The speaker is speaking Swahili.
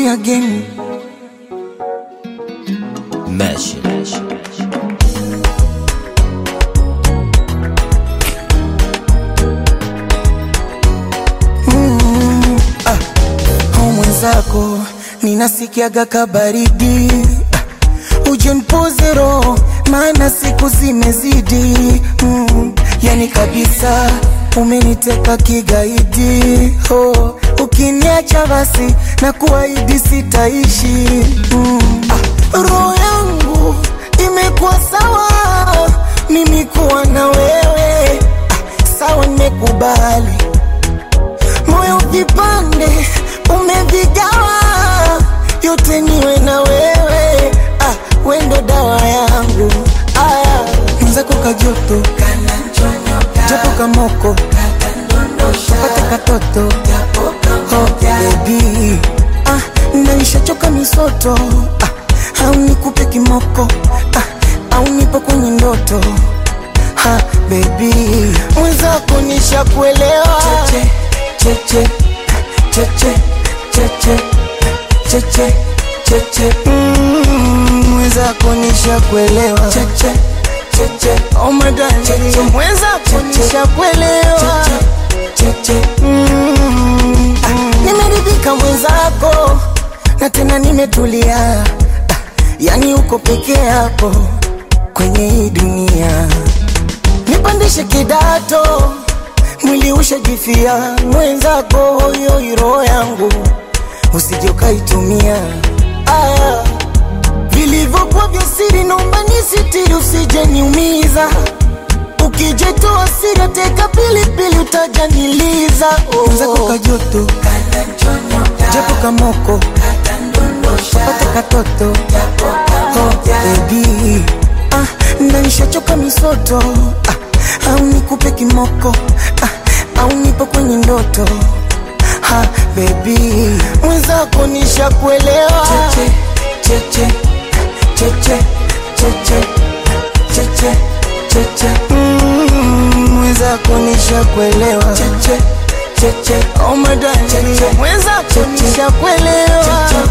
Ruby again. Mesh. Mm, ah, au mwenzako ninasikiaga kabaridi ah, uje nipoze roho maana siku zimezidi mm, yani kabisa umeniteka kigaidi oh, ukiniacha basi na kuahidi sitaishi mm, ah, roho yangu imekuwa sawa mimi kuwa na wewe ah, sawa nimekubali moyo vipande umevigawa, yote niwe na wewe ah, wendo dawa yangu aya mwenzako kajoto japo kamoko pate katoto oh, baby ah, naishachoka misoto ah, au nikupe kimoko ah, au nipo kwenye ndoto ha, baby mwenzako nishakuelewa cheche cheche cheche cheche cheche cheche Mm, mwenzako nishakuelewa cheche cheche oh my darling cheche mwenzako nishakuelewa cheche Mm, ah, nimeridhika mwenzako na tena nimetulia ah, yani uko peke yako kwenye hii dunia nipandishe kidato mwili ushajifia mwenzako hoyo roho yangu usije ukaitumia aya vilivyokuwa vya siri naomba nisitiri usije niumiza ukijetoa siri teka pilipili utajaniliza oh. mwenzako kajoto japo kamoko pate katoto oh, baby ah, naishachoka misoto ah, au nikupe kimoko ah, au nipo kwenye ndoto ha, baby mwenzako nishakuelewa cheche cheche cheche cheche cheche cheche Mm, mwenzako nishakuelewa cheche cheche oh my darling cheche mwenzako nishakuelewa